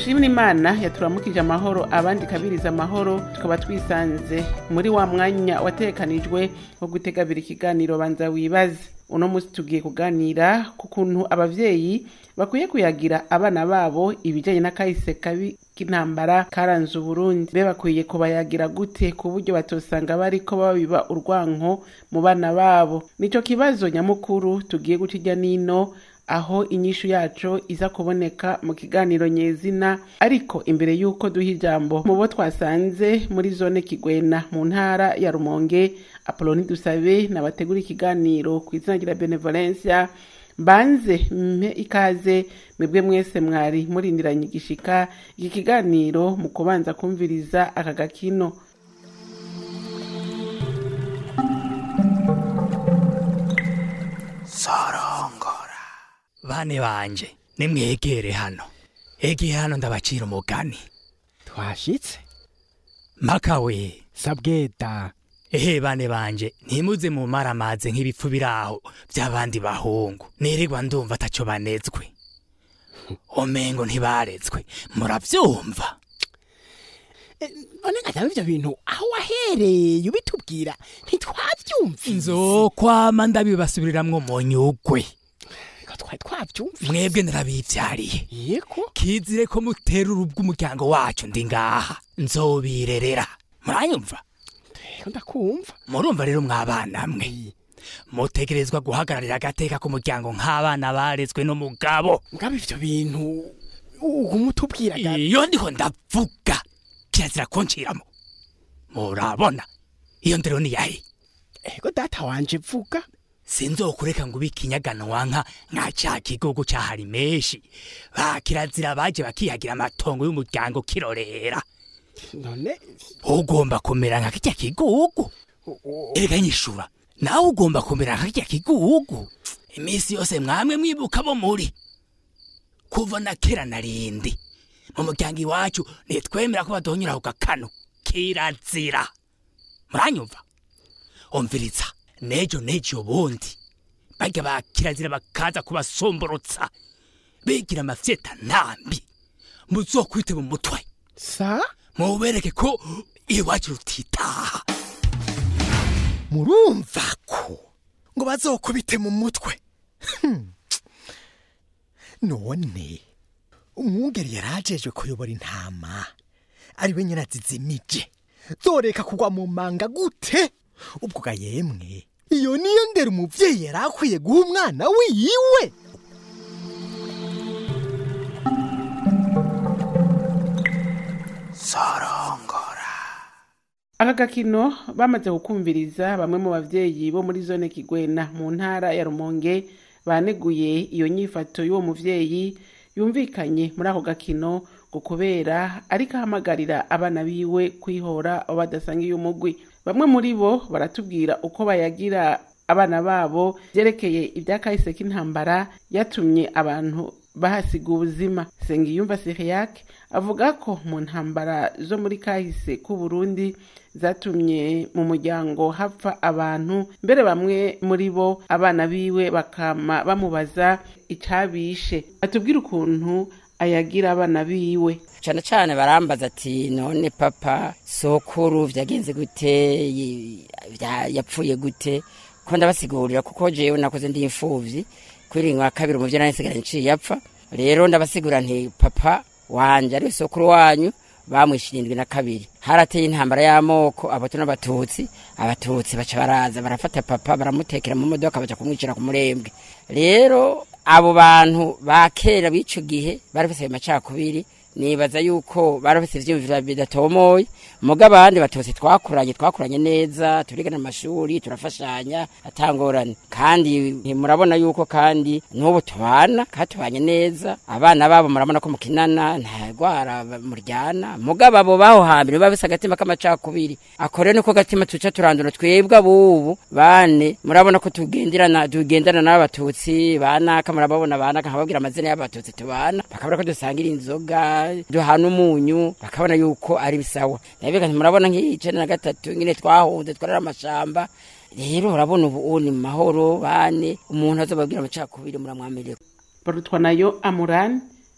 dushimira imana yaturamukije amahoro abandi ikabiriza amahoro tukaba twisanze muri wa mwanya watekanijwe wo gutegabira ikiganiro banza wibaze uno munsi tugiye kuganira ku kuntu abavyeyi bakwiye kuyagira abana babo ibijanye n'akahise kabi k'intambara karanze uburundi be bakwiye kubayagira gute ku buryo batosanga bariko babiba urwanko mu bana babo nico kibazo nyamukuru tugiye guca irya nino aho inyishu yacu iza kuboneka mu kiganiro nyezina ariko imbere y'uko duha ijambo mu bo twasanze muri zone kigwena mu ntara ya rumonge apoloni dusabe nabategura ikiganiro ku izina rya benevolencia mbanze mpe ikaze mwebwe mwese mwari murindiranye igishika iki kiganiro mu kubanza kumviriza aka gakino sorongora bane banje nimwegere hano egeye hano ndabacira umugani twashitse makawe sabweta ehe bane banje ntimuze mu maramaze nk'ibipfu biraho by'abandi bahungu nirirwa ndumva ataco banezwe omengo ntibarezwe muravyumva none ngataba ivyo bintu aho wahereye ubitubwira ntitwavyumvise nzokwama ndabibasubiriramwo mu nyugwe ko twari twavyumvise mwebwe narabivyariye yego kizire ko mutera urubwa umuryango wacu ndi ngaha nzobirerera muranyumva rero ndakumva murumva rero mwabana mwe mutegerezwa guhagararira agateka k'umuryango nk'abana barezwe n'umugabo mugabo ivyo bintu umutubwiraga iyo ndiho ndavuga kirazira kunciramo murabona iyo ndero ni yahe ego data wanje vuga sinzokureka ngo ubike inyaganwa nka nka ca kigogo cahari menshi ba kirazira baje bakihagira amatongo y'umuryango kirorera none ugomba kumera nka kirya kigugu erega nyishura nawe ugomba kumera nka kirya kigugu iminsi yose mwamwe mwibuka bo muri kuva na kera narindi mu muryango iwacu ntitwemera ko baduhonyura ku gakano kirazira muranyumva umviriza nejo nejo ubundi barya ba kirazira bakaza kubasomborotsa bigira amafyeta ntambi muzokwite mu mutwe sa mubereke ko iwacu rutitaha murumva ko ngo bazokubite mu mutwe Hmm. none umwungeri yarajejwe kuyobora intama ari we nyina zizimije zoreka kugwa mu manga gute ubwo ga yemwe iyo niyo ndera umuvyeyi yari akwiye guha umwana wiwe sorongora aka gakino bamaze kukumviriza bamwe mu bavyeyi bo muri zone kigwena mu ntara ya rumonge baneguye iyo nyifato y'uwo muvyeyi yumvikanye muri ako gakino ngo kubera ariko ahamagarira abana biwe kwihora abo badasangiye umugwi bamwe muri bo baratubwira uko bayagira abana babo vyerekeye ivyakahise k'intambara yatumye abantu bahasiga ubuzima sengiyumva siriyake avuga ko mu ntambara zo muri kahise k'u Burundi zatumye mu muryango hapfa abantu mbere bamwe muri bo abana biwe bakama bamubaza icabishe atubwira ukuntu ayagira abana biwe cyane cyane barambaza ati none papa sokuru vyagenze gute yi- vya- yapfuye gute ko ndabasigurira kuko jewe nakoze ndi imfuvyi kwiringa wa kabiri umuvyo nari nsigaye nciye apfa rero ndabasigura nti papa wanje ari we sokuru wanyu bamwishe irindwi na kabiri harateye intambara y'amoko abato n'abatutsi abatutsi baca baraza barafata papa baramutekera mu modoka baja kumwicira ku murembwe rero abo bantu ba kera b'ico gihe bari bafise ayo macakubiri nibaza yuko bari bafise ivyiyumviro bidatomoye muga abandi batutsi twakuranye twakuranye neza turigana mu mashuri turafashanya atangorane kandi murabona yuko kandi n'ubu tubana kandi tubanye neza abana babo murabona ko mukinana nta rwara muryana muga abo baho hambere baba bafise agatima k'amacakubiri ako rero niko gatima tuca turandura twebwe abubu bane murabona ko tugenderana tugendana n'abatutsi banaka murababona banaka nkababwira amazina y'abatutsi tubana bakabona ko dusangira inzoga duhana umunyu bakabona yuko ari bisawa nabega murabona nk'icenda na gatatu nyine twahunze twarara amashamba rero urabona ubu ni mu mahoro bane umuntu azobabwira amacakubiri muramwamireko barutwa nayo amurani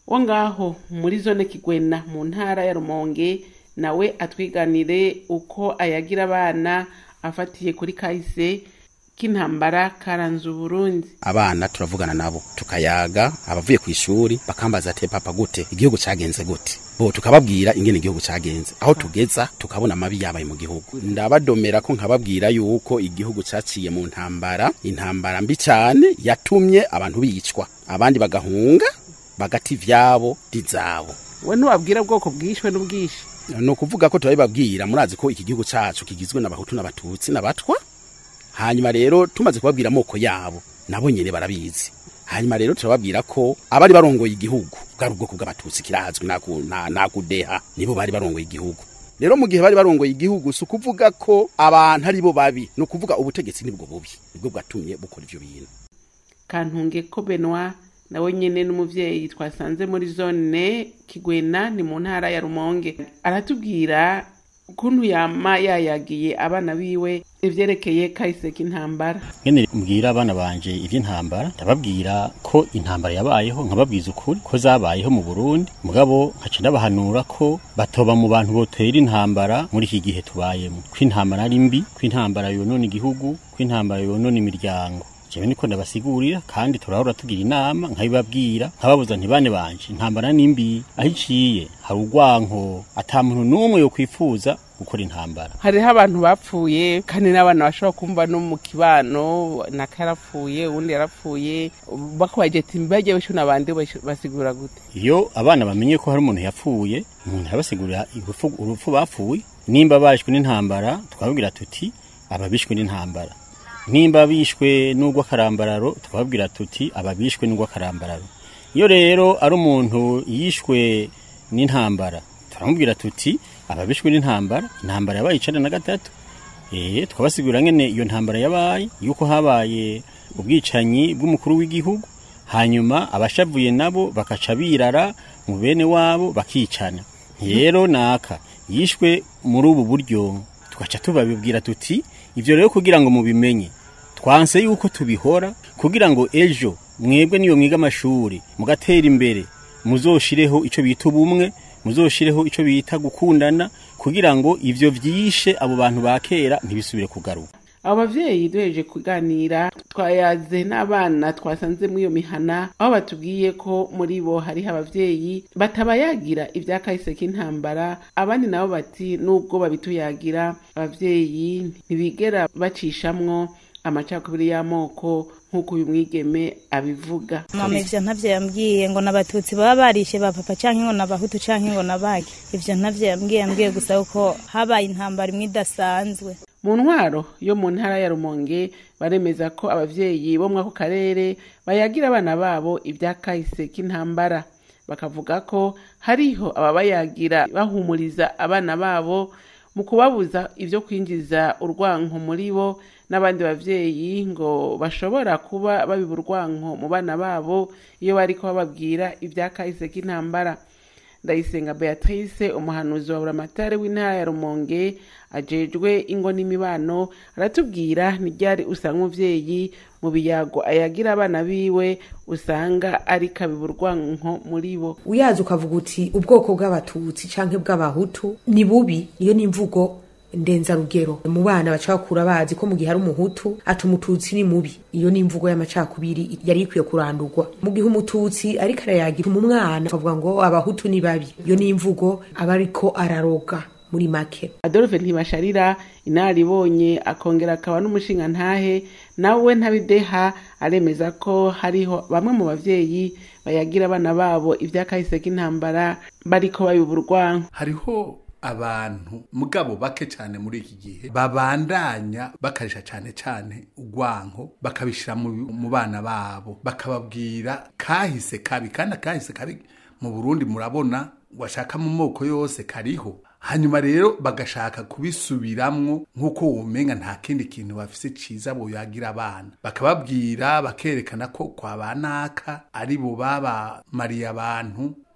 wo ngaho muri zone kigwena mu ntara ya rumonge nawe atwiganire uko ayagira abana afatiye kuri kahise k'intambara karanze uburundi abana turavugana nabo tukayaga abavuye ku ishuri bakambaza ati papa gute igihugu cagenze gute bo tukababwira ingene igihugu cagenze aho tugeza tukabona amabi yabaye mu gihugu ndabadomera ko nkababwira yuko igihugu caciye mu ntambara intambara mbi cane yatumye abantu bicwa abandi bagahunga bagati ivyabo dizabo we ntiwabwira bwoko bwishwe n'ubwishi ni ukuvuga ko turabibabwira murazi ko iki gihugu cacu kigizwe n'abahutu n'abatutsi n'abatwa hanyuma rero tumaze kubabwira amoko yabo nabo nyene barabizi hanyuma rero turababwira ko abari barongoye igihugu bwari ubwoko bw'abatutsi kirazwi naku- na- nakudeha nibo bari barongoye igihugu rero mu gihe bari barongoye igihugu si ukuvuga ko abantu ari bo babi ni ukuvuga ubutegetsi nibwo bubi nibwo bwatumye bukora ivyo bintu kantunge ko benwa nawe nyene n'umuvyeyi twasanze muri zone kigwena ni mu ntara ya rumonge aratubwira ukuntu yama yayagiye abana biwe ivyerekeye kahise k'intambara ngene mbwira abana banje ivy'intambara ndababwira ko intambara yabayeho nkababwiza ukuri ko zabayeho mu Burundi mugabo nkaca ndabahanura ko batoba mu bantu botera intambara muri iki gihe tubayemo ko intambara ari mbi ko intambara yonona igihugu ko intambara yonona imiryango jewe niko ndabasigurira kandi turahora tugira inama nkabibabwira nkababuza ntibane banje intambara ni mbi aho iciye hari urwanko ata muntu n'umwe yokwifuza gukora intambara hariho abantu bapfuye kandi n'abana bashobora kumva no mu kibano naka yarapfuye uwundi yarapfuye bakubaje ati mbajye bishu n'abandi basigura gute iyo abana bamenye ko hari umuntu yapfuye umuntu arabasigurira urupfu urupfu bapfuye nimba bashwe n'intambara twababwira tuti ababishwe n'intambara nimba bishwe n'urw'akarambararo twababwira tuti ababishwe n'urw'akarambararo iyo rero ari umuntu yishwe n'intambara turamubwira tuti ababishwe n'intambara intambara yabaye icenda na gatatu eh twabasigurira ngene iyo ntambara yabaye yuko habaye ubwicanyi bw'umukuru w'igihugu hanyuma abashavuye nabo bakaca birara mu bene wabo bakicana rero naka yishwe muri ubu buryo tugaca tubabibwira tuti ivyo rero kugira ngo mubimenye twanse yuko tubihora kugira ngo ejo mwebwe niyo mwiga amashuri mugatera imbere muzoshireho ico bita ubumwe muzoshireho ico bita gukundana kugira ngo ivyo vyishe abo bantu ba kera ntibisubire kugaruka abo bavyeyi duheje kuganira twayaze n'abana twasanze muri iyo mihana aho batubwiye ko muri bo hariho abavyeyi batabayagira ibya kahise k'intambara abandi nabo bati nubwo babituyagira abavyeyi ntibigera bacishamwo amacakubiri y'amoko nk'uko uyu mwigeme abivuga mama ivyo ntavyo yambwiye ngo n'abatutsi baba barishe ba papa canke ngo n'abahutu canke ngo n'abaki ivyo ntavyo yambwiye yambwiye gusa ko habaye intambara imwe idasanzwe mu ntwaro yo mu ntara ya rumonge baremeza ko abavyeyi bo mwako karere bayagira abana babo ibya kahise k'intambara bakavuga ko hariho ababayagira bahumuriza abana babo mu kubabuza ibyo kwinjiza urwanko muri bo n'abandi bavyeyi ngo bashobora kuba babiba urwanko mu bana babo iyo bariko bababwira ibya kahise k'intambara ndayisenga beatrice umuhanuzi wa buramatare w'intara ya rumonge ajejwe ingo n'imibano aratubwira n'iryari usanga umuvyeyi mu biyago ayagira abana biwe usanga ari kabiba urwanko muri bo uyazi ukavuga uti ubwoko bw'abatutsi canke bw'abahutu ni bubi iyo ni imvugo ndenzarugero mu bana baca bakura bazi ko mu gihe ari umuhutu ati umututsi ni mubi iyo ni imvugo y'amacakubiri yari ikwiye kurandurwa mu gihe umututsi ariko arayagira mu mwana akavuga ngo abahutu ni babi iyo ni imvugo aba ariko araroga muri make adolphe ntibasharira inaribonye akongera akaba n'umushingantahe nawe ntabideha aremeza ko hariho bamwe mu bavyeyi bayagira abana babo ivyakahise k'intambara bariko babiba urwanko hariho abantu mugabo bake cyane muri iki gihe babandanya bakarisha cyane cyane urwanko bakabishyira mu mu bana babo bakababwira kahise kabi kandi akahise kabi mu burundi murabona washaka mu moko yose kariho hanyuma rero bagashaka kubisubiramwo nk'uko womenga nta kindi kintu bafise ciza boyagira abana bakababwira bakerekana ko kwa banaka ari bo babamariye abantu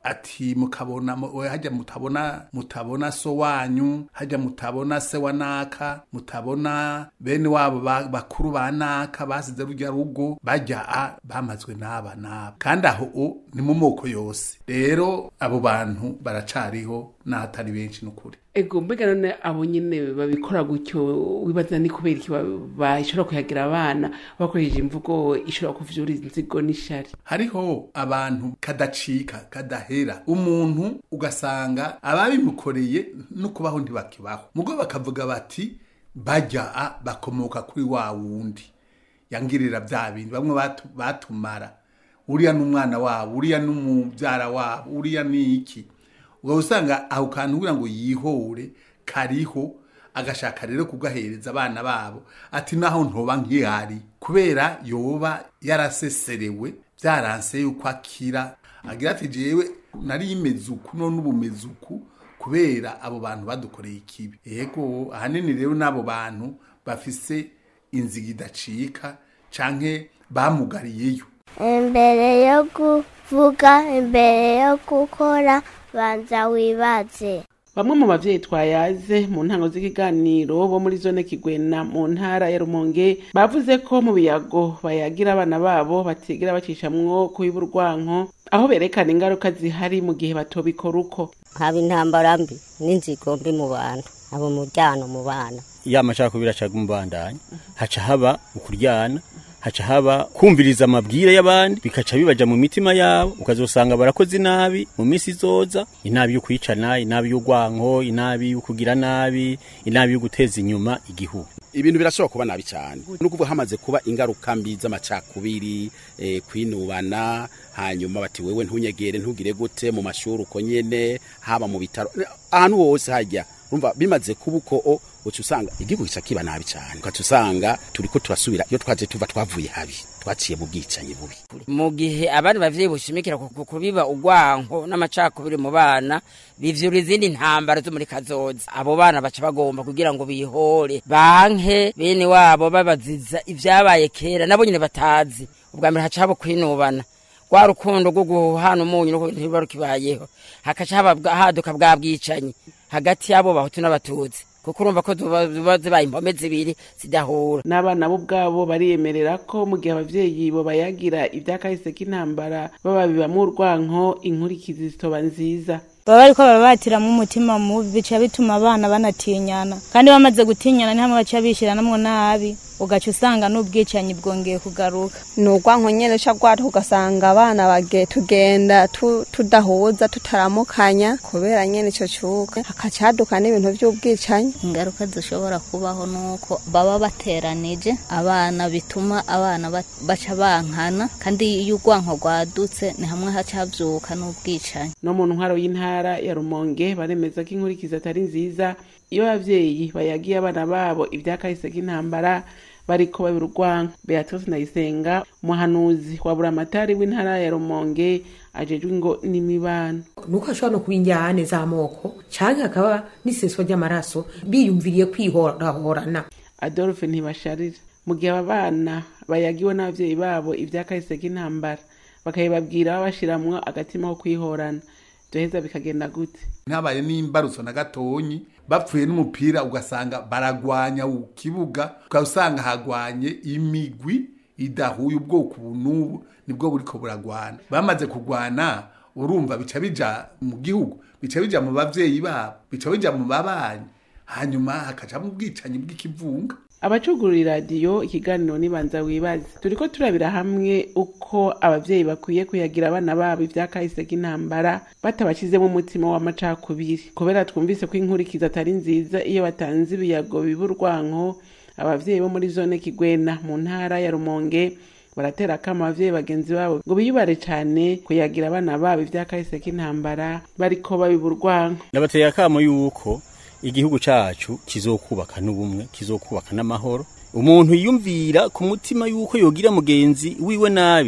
ati mukabona mu- we hajya mutabona mutabona so wanyu hajya mutabona se wa naka mutabona bene wabo ba- bakuru ba naka basize rujya rugo bajya a bamazwe n'aba n'aba kandi aho o ni mu moko yose rero abo bantu baracariho n'ahatari benshi n'ukuri ego mbega none abo nyine babikora gutyo wibaza ni kubera iki ba- bashobora kuyagira abana bakoresheje imvugo ishobora kuvyura inzigo n'ishari hariho abantu kadacika kadahera umuntu ugasanga ababimukoreye no kubaho ntibakibaho mugo bakavuga bati bajya a bakomoka kuri wa wundi yangirira bya bindi bamwe batu- batumara uriya n'umwana wabo uriya n'umubyara wabo uriya ni iki ubwo usanga aho kantu kugira ngo yihore kariho agashaka rero kugahereza abana babo ati naho ntoba nkihari kubera yoba yaraseserewe byaranse yuko akira agira ati jewe nari imeze uku none ubu meze uku kubera abo bantu badukoreye ikibi yego ahanini rero n'abo bantu bafise inziga idacika canke bamugariyeyo imbere yo kuvuga imbere yo gukora banza wibaze bamwe mu bavyeyi twayaze mu ntango z'ikiganiro bo muri zone kigwena mu ntara ya rumonge bavuze ko mu biyago bayagira abana babo batigera bacishamwo kubiba urwanko aho berekana ingaruka zihari mu gihe batobikora uko haba intambara mbi n'inzigo mbi mu bantu abo muryango mu bana ya macakubiri aca mubandanya haca haba ukuryana haca haba kumviriza amabwire y'abandi bikaca bibaja mu mitima yabo ukazosanga barakoze inabi mu minsi izoza inabi yo kwicana inabi y'urwanko inabi yo kugira nabi inabi yo guteza inyuma igihugu ibintu birashobora kuba nabi cyane no kuvuga hamaze kuba ingaruka mbi z'amacakubiri eh, kwinubana hanyuma bati wewe ntunyegere ntugire gute mu mashuri uko nyene haba mu bitaro ahantu hose hajya urumva bimaze kuba uko o uca usanga igihugu gica kiba nabi cyane ugaca usanga turiko turasubira iyo twaje tuva twavuye habi twaciye mu bwicanyi bubi mu gihe abandi bavyeyi bushimikira ku ku- kubiba urwanko n'amacakubiri mu bana bivyura izindi ntambara zo muri kazoza abo bana baca bagomba kugira ngo bihore banke bene wabo babaziza ivyabaye kera nabo nyine batazi ubwa mbere haca haba kwinubana rwa rukundo rwo guhana umunyu no ntiruba rukibayeho hakaca haba bwa- haduka bwa bwicanyi hagati y'abo bahutu n'abatutsi kuko urumva ko zuba zuba zibaye impome zibiri zidahura n'abana bo ubwabo bariyemerera ko mu gihe abavyeyi bo bayagira ivyakahise k'intambara bababibamwo urwanko inkurikizi zitoba nziza baba bariko barabatiramo umutima mubi bica bituma abana banatinyana kandi bamaze gutinyana ni hamwe baca bishiranamwo nabi ugaca usanga n'ubwicanyi bwongeye kugaruka ni urwanko nyene ca rwato ugasanga abana bage tugenda tu- tudahuza tutaramukanya kubera nyene ico cuka hakaca haduka n'ibintu vy'ubwicanyi ingaruka zishobora kubaho nuko baba bateranije abana bituma abana ba- baca bankana kandi iyo urwanko rwadutse ni hamwe haca havyuka n'ubwicanyi no mu ntwaro y'intara ya rumonge baremeza ko inkurikizi atari nziza iyo abavyeyi bayagiye abana babo ivyakahise k'intambara bariko babira urwanko beatrice ndayisenga umuhanuzi wa buramatari w'intara ya rumonge ajejwe ingo n'imibano nuko hashobora no kuba injyane z'amoko canke hakaba n'iseswa ry'amaraso biyumviriye kwihorahorana adolphe ntibasharira mu gihe aba bana bayagiwe n'abavyeyi babo ivyakahise k'intambara bakabibabwira babashiramwo agatima ko kwihorana vyoheza bikagenda gute ntabaye n'imbarutso na gatonyi bapfuye n'umupira ugasanga baragwanya ku kibuga ugasanga hagwanye imigwi idahuye ubwoko ubu n'ubu nibwo buriko buragwana bamaze kugwana urumva bica bija mu gihugu bica bija mu bavyeyi babo bica bija mu babanyi hanyuma hakajamwo ubwicanyi bw'ikivunga abacugurura iradiyo ikiganiro nibanza wibaze turiko turabira hamwe uko abavyeyi bakwiye kuyagira abana babo ivyakahise k'intambara batabashizemo umutima w'amacakubiri kubera twumvise ko inkurikizi atari nziza iyo batanze ibiyago biba urwanko abavyeyi bo muri zone kigwena mu ntara ya rumonge baratera akama abavyeyi bagenzi babo ngo biyubare cane kuyagira abana babo ivyakahise k'intambara bariko babiba urwanko nabateye akamo yuko igihugu cacu kizokubaka n'ubumwe kizokubaka n'amahoro umuntu yiyumvira ku mutima yuko yogira mugenzi wiwe nabi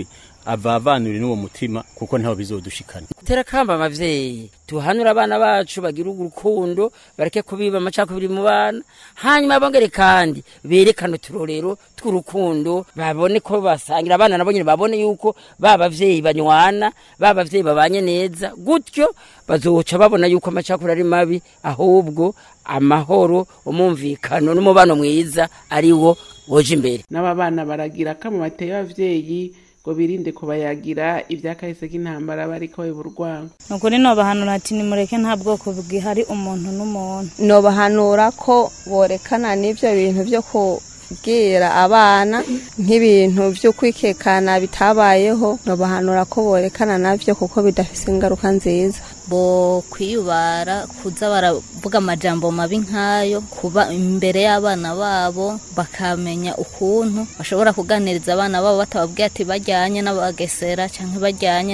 avavanure n'uwo mutima kuko ntaho bizodushikana tera kamba abavyeyi tuhanura abana bacu bagira urukundo bareke kubiba amacakubiri mu bana hanyuma bongere kandi berekane uturorero tw'urukundo babone ko basangira abana nabo nyine babone yuko ba bavyeyi banywana ba bavyeyi babanye neza gutyo bazoca babona yuko amacakubiri ari mabi ahubwo amahoro umumvikano n'umubano mwiza ari wo woje imbere n'aba bana baragira kamo bateye abavyeyi ngo birinde kubayagira ivyakahise k'intambara bariko urwango ni ukuri nobahanura ati nimureke nta bwoko bwihari umuntu n'umuntu nobahanura ko borekana n'ibyo bintu byo kubwira abana nk'ibintu byo kwikekana bitabayeho nobahanura ko borekana nabyo kuko bidafise ingaruka nziza bo kwiyubara kuza baravuga amajambo mabi nk'ayo kuba imbere y'abana babo bakamenya ukuntu bashobora kuganiriza abana babo batababwiye ati bajyanye n'abagesera cyangwa bajyanye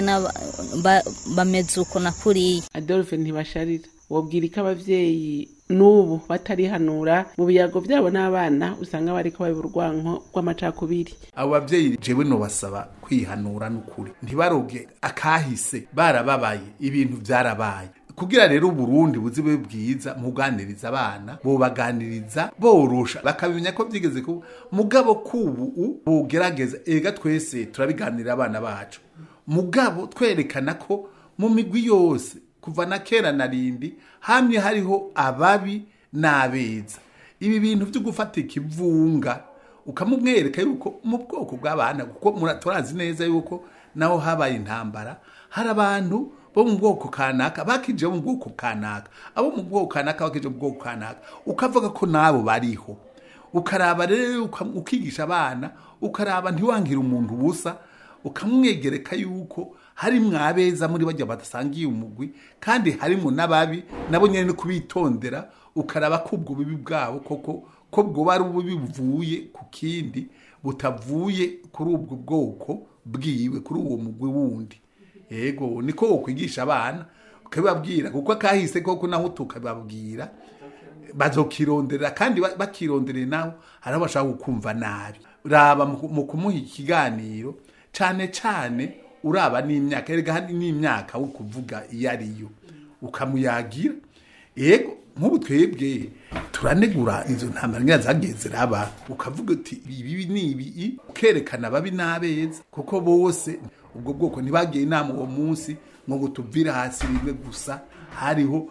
bameze uko na kuriya adolphe ntibasharira wabwira ko abavyeyi n'ubu batarihanura mu biyago byabo n'abana usanga bariko baba urwanko rw'amacakubiri abo bavyeyi jewe nobasaba kwihanura n'ukuri ntibaroge akahise barababaye ibintu vyarabaye kugira rero uburundi buzibe bwiza muganiriza abana bobaganiriza borosha bakabimenya ko vyigeze kuba mugabo kubu bogerageza ega twese turabiganirira abana bacu mugabo twerekana ko mu migwi yose kuva na kera na rindi hamwe hariho ababi n'abeza ibi bintu byo gufata ikivunga ukamumwereka yuko mu bwoko bw'abana kuko turazi neza yuko naho habaye intambara hari abantu bo mu bwoko kanaka bakije mu bwoko kanaka abo mu bwoko kanaka bakije mu bwoko kanaka ukavuga ko nabo bariho ukaraba rero ukigisha abana ukaraba ntiwangire umuntu ubusa ukamwegereka yuko hari mwabeza muri bajya badasangiye umugwi kandi harimo n'ababi nabo nyine no kubitondera ukaraba ko ubwo bibi bwabo koko ko bwo bari ububi buvuye ku kindi butavuye kuri ubwo bwoko bwiwe kuri uwo mugwi wundi yego niko wokwigisha abana ukabibabwira kuko akahise koko naho tukababwira bazokirondera kandi bakirondereye naho hari aho bashaka gukumva nabi raba mu kumuha ikiganiro cyane cyane uraba n'imyaka erega n'imyaka wo kuvuga iyo ariyo ukamuyagira yego nk'ubu twebwe turanegura izo ntambara ngira zagiye ziraba ukavuga uti ibi ni ibi ukerekana ababi n'abeza kuko bose ubwo bwoko ntibagiye inama uwo munsi ngo ngo tuvire hasi rimwe gusa hariho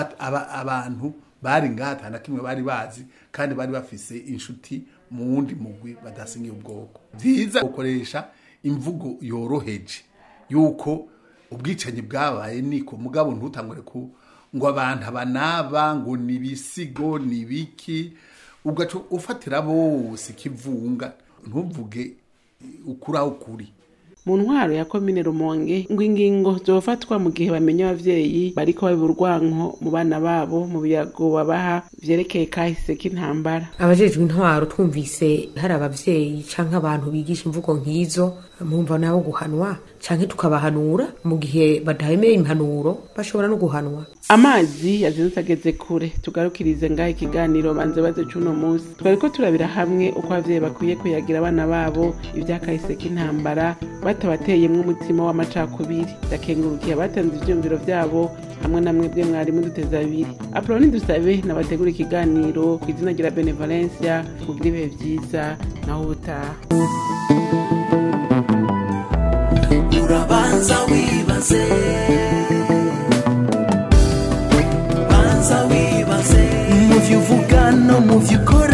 abantu bari ngaha na kimwe bari bazi kandi bari bafise inshuti mu wundi mugwi badasingiye ubwoko byiza gukoresha imvugo yoroheje yuko ubwicanyi bwabaye niko mugabo ntutangure ku ngo abantu abanaba ngo ni ibisigo ni ibiki ugaca ufatira bose ikivunga ntuvuge ukuri aho ukuri mu ntwaro ya komine rumonge ngo ingingo zofatwa mu gihe bamenya abavyeyi bariko baba urwanko mu bana babo mu biyago babaha vyerekeye kahise k'intambara abajejwe intwaro twumvise hari abavyeyi canke abantu bigisha imvugo nk'izo mwumva nabo guhanwa canke tukabahanura mu gihe badahemeye impanuro bashobora no guhanwa amazi yazindutse ageze kure tugarukirize ngaho ikiganiro banze baze c'uno munsi twariko turabira hamwe uko abavyeyi bakwiye kuyagira abana babo ivyakahise k'intambara batabateyemwo umutima w'amacakubiri ndakengurukiye abatanze ivyumviro vyabo hamwe na mwebwe mwarimu duteza abiri apoloni dusabe nabategura ikiganiro ku izina rya benevolencia kugira ibihe vyiza naho ubutaha urabanza wibaze banza wibaze mu vyo uvuga no mu vyo ukora